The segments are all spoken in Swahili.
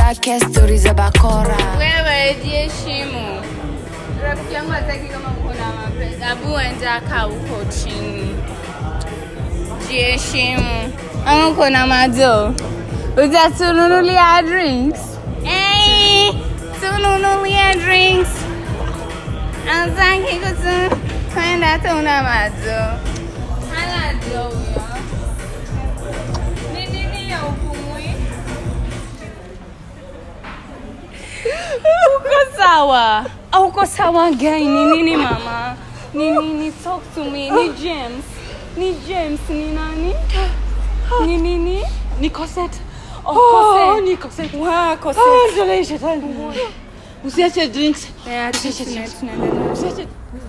zake stori za bakora wewe jiheshimu rafiki yangu hataki kama uko na mapenzi abu enda kaa huko chini jiheshimu ama uko na mazo utatununulia drinks hey, tununulia drinks azaki kutu kwenda tuna mazo hana jo huyo ni nini ya upumui uko sawa uko sawa gani ni nini mama ni nini talk to me ni james ni james ni nani ni nini Ni Cosette. Oh, Oh, Cosette. ni Cosette. Wa, Cosette. Ah, ndio shetani. Usiache drinks. Yeah, tuna- tunaendelea. Usiache.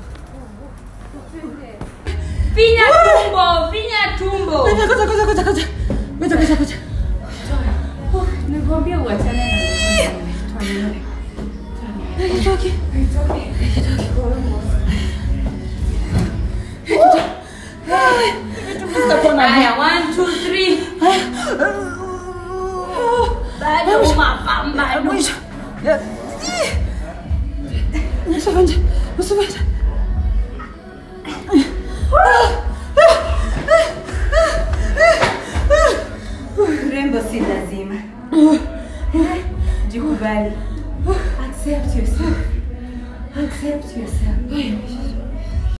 Finya tumbo, finya tumbo. Ngoja ngoja ngoja ngoja ngoja. Ngoja ngoja ngoja. Nikwambia uachane na Haitoki. Sitapona. Haya,